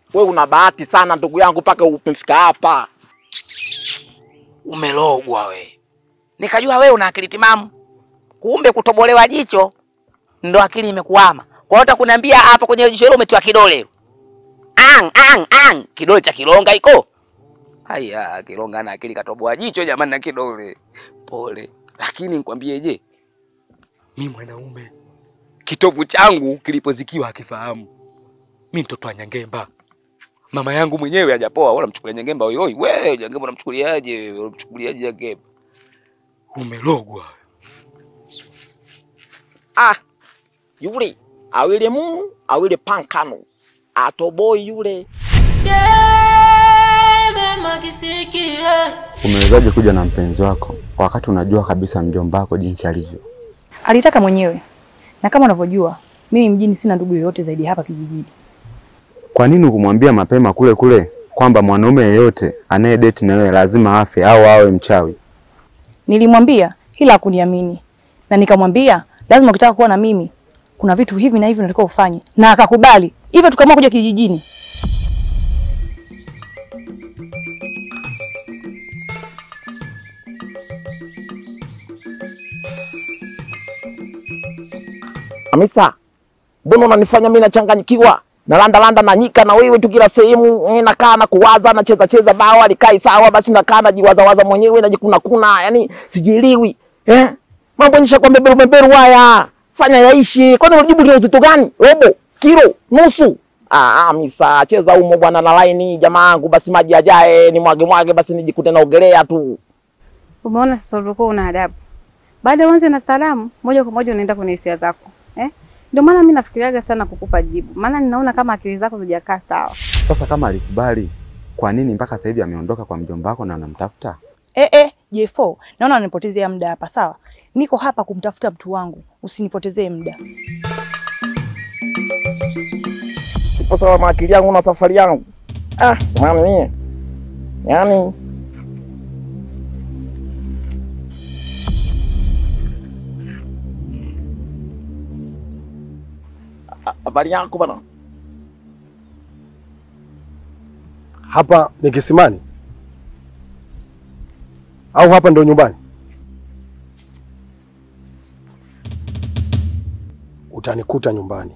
We una bahati sana ndugu yangu, mpaka umefika hapa. Umelogwa we. Nikajua wewe una akili timamu, kumbe kutobolewa jicho ndo akili imekuama. Kwa hiyo utakuniambia hapa kwenye jicho hilo umetiwa kidole ang, ang, ang. Kidole cha kilonga iko haya. Kilonga na akili katoboa jicho jamani, na kidole pole. Lakini nikwambie, je, mi mwanaume kitovu changu kilipozikiwa akifahamu mi mtoto wa Nyangemba mama yangu mwenyewe hajapoa, wala mchukulia Nyangemba oyoi. We Nyangemba unamchukuliaje? Unamchukuliaje Nyangemba? Umelogwa. Ah, yule awile mu awile pankano atoboi yule. Umewezaje kuja na mpenzi wako wakati unajua kabisa mjomba wako jinsi alivyo? Alitaka mwenyewe, na kama unavyojua mimi mjini sina ndugu yoyote zaidi hapa kijijini. Kwa nini ukumwambia mapema kule kule kwamba mwanaume yeyote anaye date na wewe lazima afe au awe mchawi? Nilimwambia ila hakuniamini, na nikamwambia lazima ukitaka kuwa na mimi kuna vitu hivi na hivi unatakiwa ufanye, na akakubali. Hivyo tukaamua kuja kijijini. Hamisa, mbona unanifanya mimi nachanganyikiwa? Nalanda landa na nyika na wewe tu kila sehemu, eh, nakaa na kuwaza na cheza cheza bao alikai sawa, basi nakaa najiwaza waza mwenyewe najikuna kuna, yani sijielewi. Eh? Mambo nisha kwa beberu beberu haya. Fanya yaishi. Kwani unajibu ni uzito gani? Robo, kilo, nusu. Ah, Hamisa, cheza umo bwana na laini jamaa yangu, basi maji ajae ni mwage mwage, basi nijikute naogelea tu. Umeona sasa ulikuwa una adabu. Baada uanze na salamu, moja kwa moja unaenda kwenye hisia zako. Eh? Ndio maana mimi nafikiriaga sana kukupa jibu. Maana ninaona kama akili zako hazijakaa sawa. Sasa kama alikubali, kwa nini mpaka sasa hivi ameondoka kwa mjomba wako na anamtafuta? Eh, eh, J4, naona unanipotezea muda hapa. Sawa, niko hapa kumtafuta mtu wangu, usinipotezee muda. Sipo sawa na akili yangu na safari yangu. Ah, maana mie. Yaani Ha- habari yako bwana. Hapa ni kisimani au hapa ndo nyumbani? Utanikuta nyumbani.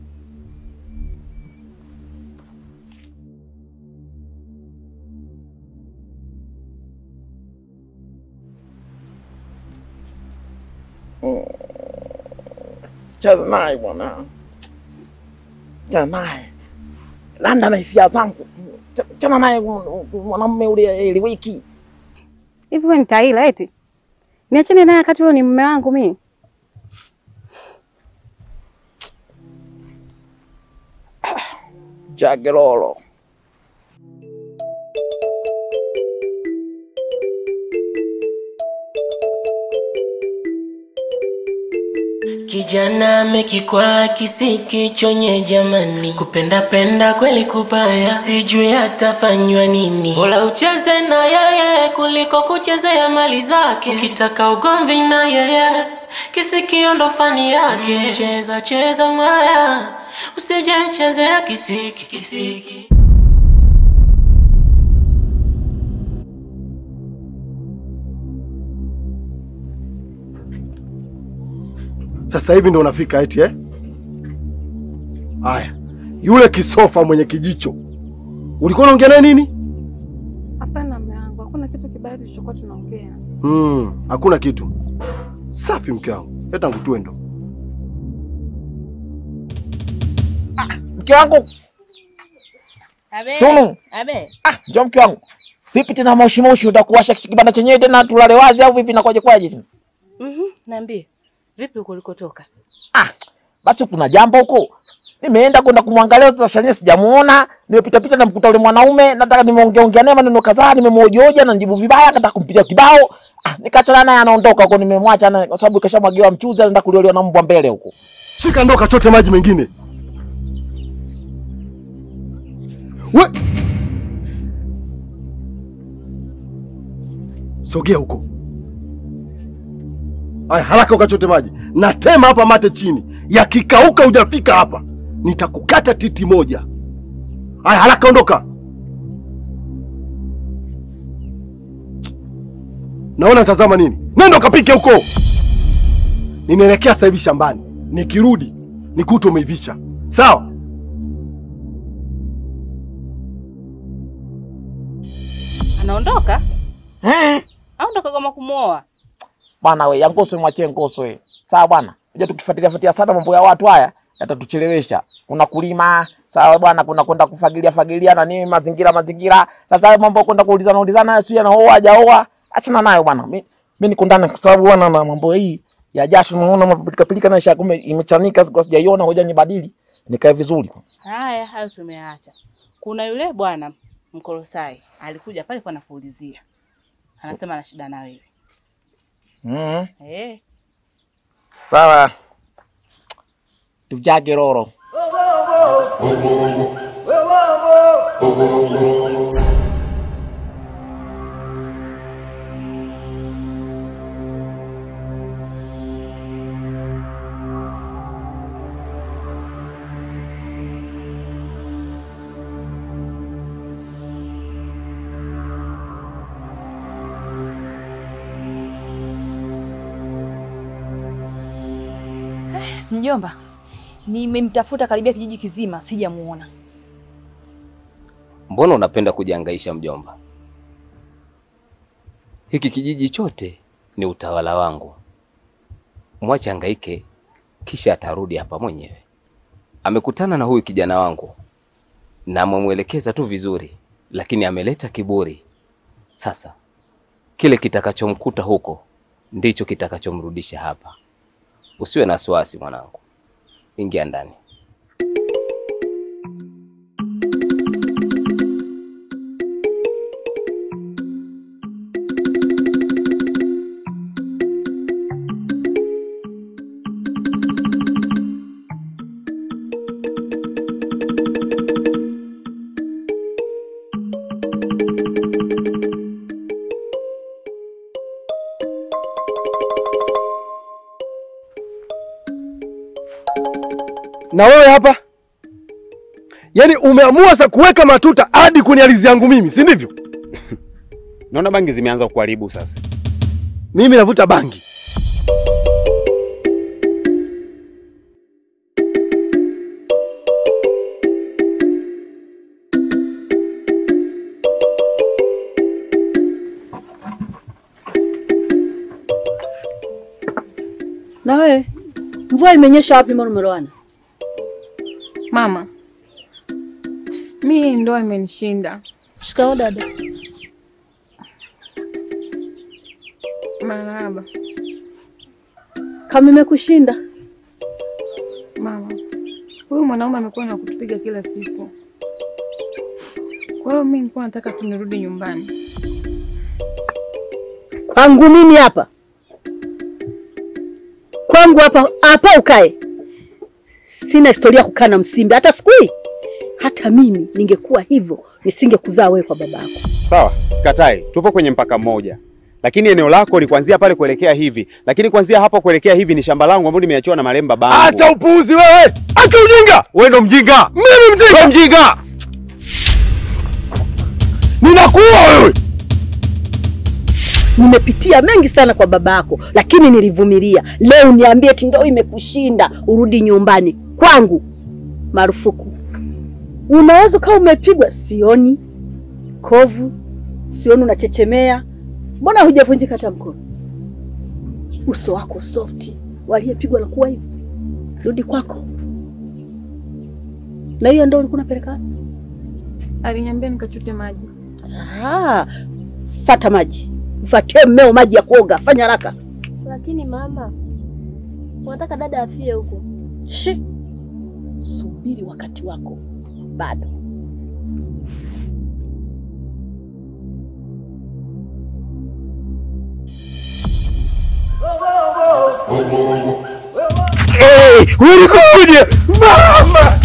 Cheza naye bwana. Cheza naye. Landa na hisia zangu. Ch- Chana naye mwanamume ule ile wiki. Hivi wewe ni taila eti? Niachane naye wakati huo ni mume wangu mimi. Jagerolo. Kijana amekikwa kisikichonye jamani, kupenda penda kweli kubaya, sijui atafanywa nini. Bora ucheze na yeye kuliko kuchezea mali zake. Ukitaka ugomvi na yeye, kisikio ndo fani yake. Cheza cheza mwaya, usije chezea kisiki kisiki. Sasa hivi ndo unafika eti eh? Haya, yule kisofa mwenye kijicho ulikuwa unaongea naye nini? Hapana mume wangu, hakuna kitu kibaya tulichokuwa tunaongea. Hmm, hakuna kitu. Safi mke wangu, leta ngutue ndo. Mke wangu, Abe. Tunu. Abe. ah, njoo mke wangu. Vipi tena moshi moshi utakuwasha kibanda chenyewe tena tulale wazi au vipi nakwaje kwaje tena? Mhm. Niambie. Vipi huko ulikotoka? Ah, basi kuna jambo huko. Nimeenda kwenda kumwangalia sasa Shanye sijamuona. Nimepita pita na mkuta yule mwanaume, nataka nimeongea ongea naye maneno kadhaa, nimemhojoja na nijibu vibaya, nataka kumpiga kibao. Ah, nikachana naye anaondoka huko nimemwacha na kwa sababu kashamwagiwa mchuzi anaenda kulioliwa na mbwa mbele huko. Shika ndoo kachote maji mengine. We! Sogea huko. Aya, haraka ukachote maji. Natema hapa mate chini. Yakikauka hujafika hapa, nitakukata titi moja. Haya, haraka ondoka. Naona tazama nini? Nenda ukapike huko. Ninaelekea sasa hivi shambani. Nikirudi nikute umeivisha. Sawa? Anaondoka? Eh, Aondoka kama kumwoa. bwana we, ya Ngoswe mwachie Ngoswe. Sawa bwana. Unajua tukifuatilia fuatilia sana mambo ya watu haya yatatuchelewesha. Kuna kulima, sawa bwana, kuna kwenda kufagilia fagilia na nini mazingira mazingira. Sasa hayo mambo ya kwenda kuulizana ulizana sio anaoa hajaoa, achana nayo bwana. Mimi mimi niko ndani kwa sababu bwana na mambo hii ya jasho naona mapilika pilika na isha kumbe imechanika sikuwa sijaiona hoja nibadili nikae vizuri. Haya, hayo tumeacha. Kuna yule bwana Mkolosai alikuja pale kwa nakuulizia. Anasema ana shida na wewe. Mhm. Eh, Sawa. Tujage roro. Mjomba, nimemtafuta karibia kijiji kizima sijamuona. Mbona unapenda kujihangaisha mjomba? Hiki kijiji chote ni utawala wangu. Mwache hangaike, kisha atarudi hapa mwenyewe. Amekutana na huyu kijana wangu na amemwelekeza tu vizuri, lakini ameleta kiburi. Sasa kile kitakachomkuta huko ndicho kitakachomrudisha hapa. Usiwe na wasiwasi mwanangu, ingia ndani. Na wewe hapa? Yaani umeamua sasa kuweka matuta hadi kwenye ardhi yangu mimi, si ndivyo? Naona bangi zimeanza kuharibu sasa. Mimi navuta bangi. Na wewe mvua imenyesha wapi mbona umelowana? Mama, mi hii ndoa imenishinda. Shikao dada. Marahaba Kama imekushinda mama, huyu mwanaume amekuwa na kutupiga kila siku. Kwa hiyo mi nilikuwa nataka tu nirudi nyumbani. kwangu mimi hapa, kwangu hapa hapa ukae. Sina historia ya kukaa na msimbe hata siku hii. Hata mimi ningekuwa hivyo nisingekuzaa wewe kwa babako. Sawa, sikatai, tupo kwenye mpaka mmoja, lakini eneo lako ni kuanzia pale kuelekea hivi, lakini kuanzia hapa kuelekea hivi ni shamba langu ambalo nimeachiwa na marehemu babangu. Acha upuuzi wewe! Acha ujinga! Wewe ndo mjinga, Mimi mjinga! wewe mjinga. Ninakuwa wewe! Nimepitia mengi sana kwa babako, lakini nilivumilia. Leo niambie eti ndio imekushinda, urudi nyumbani kwangu, marufuku. Unaweza kama umepigwa, sioni kovu, sioni unachechemea. Mbona hujavunjika hata mkono? Uso wako softi, waliyepigwa na kuwa hivi. Rudi kwako. Na hiyo ndio ulikuwa unapeleka wapi? Aliniambia nikachute maji. Ah, fata maji, mfatie mmeo maji ya kuoga, fanya haraka. Lakini mama, unataka dada afie huko? Shi, subiri wakati wako bado. Hey, ulikoje? Mama!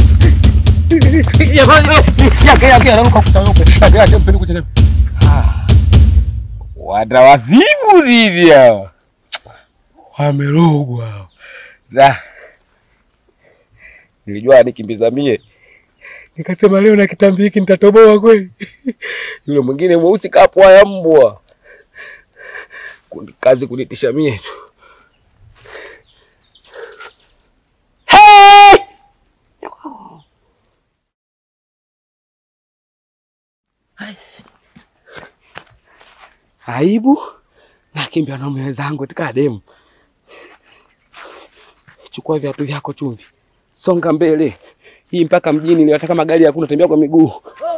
Wana wazimu nini hao? Wamerogwa hao. Da. Nilijua nikimbiza mie Nikasema leo na kitambi hiki nitatoboa kweli. Yule mwingine mweusi kapwa ya mbwa. Kundi kazi kunitisha mie tu. Aibu nakimbia na mume wenzangu tika demu. Chukua viatu vyako chumvi, songa mbele hii mpaka mjini. Ni hata magari hakuna, tembea kwa miguu.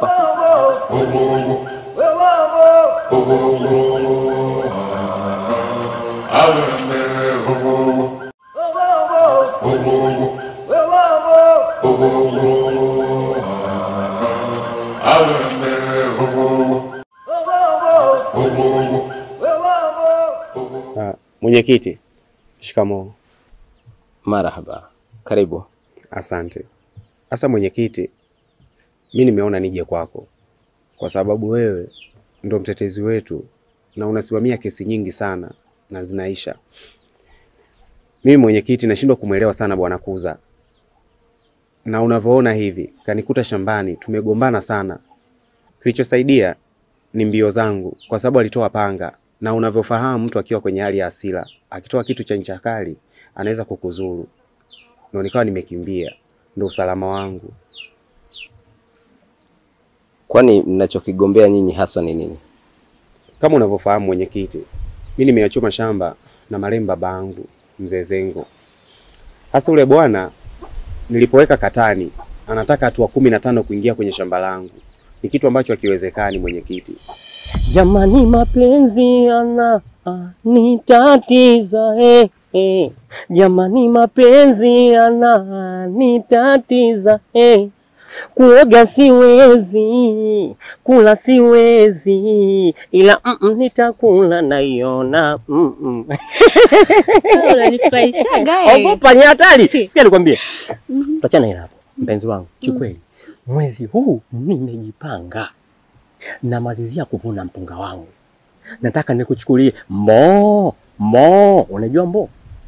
Ah, Mwenyekiti, shikamoo. Marahaba, karibu. Asante. Sasa mwenyekiti, mi nimeona nije kwako kwa sababu wewe ndo mtetezi wetu na unasimamia kesi nyingi sana na zinaisha. Mimi mwenyekiti, nashindwa kumwelewa sana bwana Kuza, na unavyoona hivi kanikuta shambani, tumegombana sana. Kilichosaidia ni mbio zangu, kwa sababu alitoa panga, na unavyofahamu mtu akiwa kwenye hali ya hasira akitoa kitu cha ncha kali anaweza kukuzuru, ndo nikawa nimekimbia, ndo usalama wangu. Kwani mnachokigombea nyinyi haswa ni nini? Kama unavyofahamu mwenyekiti, mi nimeyachoma shamba na marehemu babangu mzee Zengo. Hasa ule bwana nilipoweka katani, anataka hatua kumi na tano kuingia kwenye shamba langu, ni kitu ambacho hakiwezekani mwenyekiti. Jamani, mapenzi yana nitatiza eh, eh. Jamani, mapenzi yana nitatiza eh. Kuoga siwezi, kula siwezi, ila mm -mm, nitakula naiona mm -mm. Unanifurahishaga eh. Ogopa, ni hatari. Sikia nikwambie, tuachana hilo hapo, mpenzi wangu. Kiukweli mwezi huu nimejipanga, namalizia kuvuna mpunga wangu, nataka nikuchukulie mo mo, unajua mbo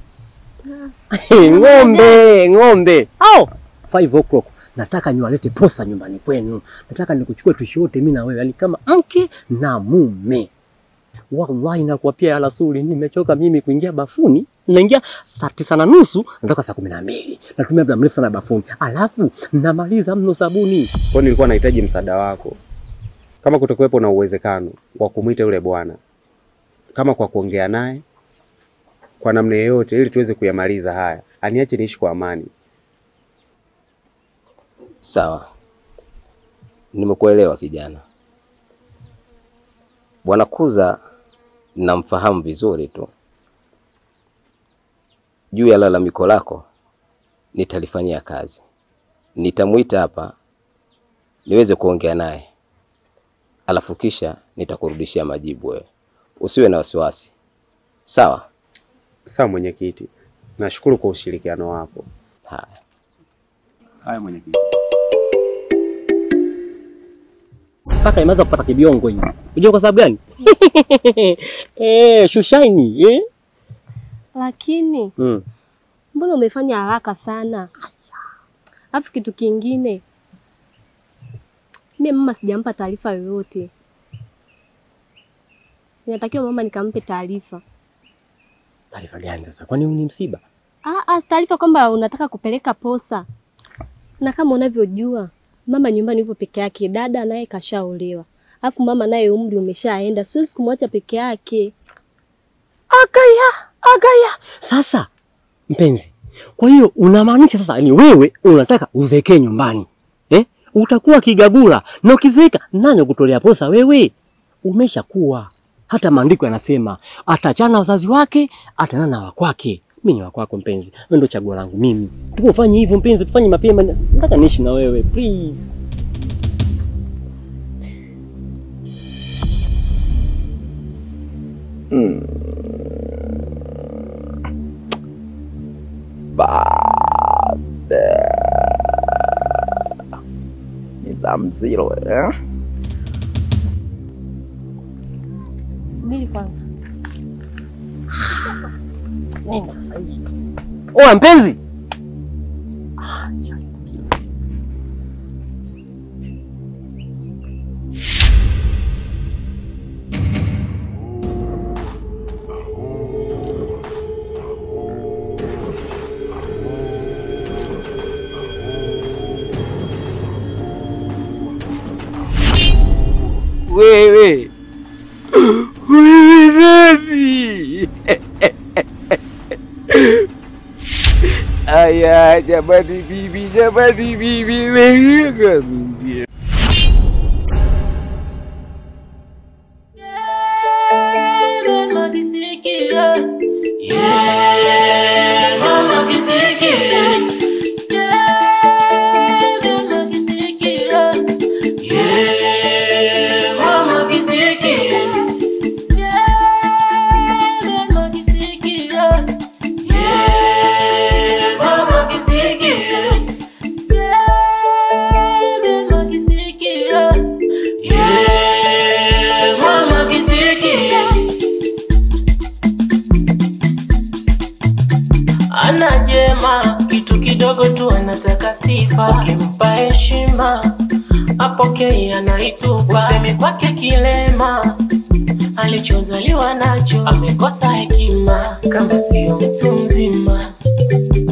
ng'ombe ng'ombe au five o'clock nataka niwalete posa nyumbani kwenu, nataka nikuchukue tuishi wote mimi na wewe, yani kama mke na mume. Wallahi nakuapia alasuli, nimechoka mimi kuingia bafuni. Naingia saa tisa na nusu natoka saa kumi na mbili natumia muda mrefu sana bafuni, alafu namaliza mno sabuni. Kwa hiyo nilikuwa nahitaji msaada wako, kama kutokuwepo na uwezekano wa kumwita yule bwana, kama kwa kuongea naye kwa namna yoyote, ili tuweze kuyamaliza haya, aniache niishi kwa amani. Sawa, nimekuelewa kijana. Bwana Kuza namfahamu vizuri tu. Juu ya lalamiko lako nitalifanyia kazi, nitamwita hapa niweze kuongea naye, alafu kisha nitakurudishia majibu wewe. Usiwe na wasiwasi, sawa? Sawa mwenyekiti, nashukuru kwa ushirikiano wako. Haya. Haya mwenyekiti. mpaka imeanza kupata kibiongo hii. Unajua kwa sababu gani? eh, shushaini eh? Lakini Mm. mbona umefanya haraka sana? Alafu kitu kingine, mimi mama sijampa taarifa yoyote. Inatakiwa mama nikampe taarifa. Taarifa gani sasa? Kwani huu ni msiba? Ah, ah, taarifa kwamba unataka kupeleka posa, na kama unavyojua mama nyumbani yupo peke yake, dada naye kashaolewa, alafu mama naye umri umeshaenda, siwezi kumwacha peke yake. Agaya, agaya. Sasa mpenzi, kwa hiyo unamaanisha sasa ni wewe unataka uzekee nyumbani eh? Utakuwa kigagula na ukizeeka nani kutolea posa wewe? Umeshakuwa. Hata maandiko yanasema atachana na wazazi wake, ataana na wakwake. Mimi ni wakwako mpenzi, wewe ndio chaguo langu mimi. Tukufanye hivyo mpenzi, tufanye mapema. Nataka niishi na wewe please. Baba ni za mzilo eh? Subiri kwanza. Nini sasa hivi? Oa mpenzi. wewe wewe nani? Aya, jamani bibi, jamani bibi, wewe kazi. Mama kisikia. Yeah, mama kisikia. Yeah, mama kisikia. Yeah, mama kisikia. Yeah, mama kisikia. Yeah, mama kisikia. Yeah, mama kisikia. Yeah, mama kisikia. Ana jema kitu kidogo tu anataka sifa, ukimpa heshima apokei anaitupa. Utemi kwake kilema, alichozaliwa nacho amekosa hekima, kama sio mtu mzima.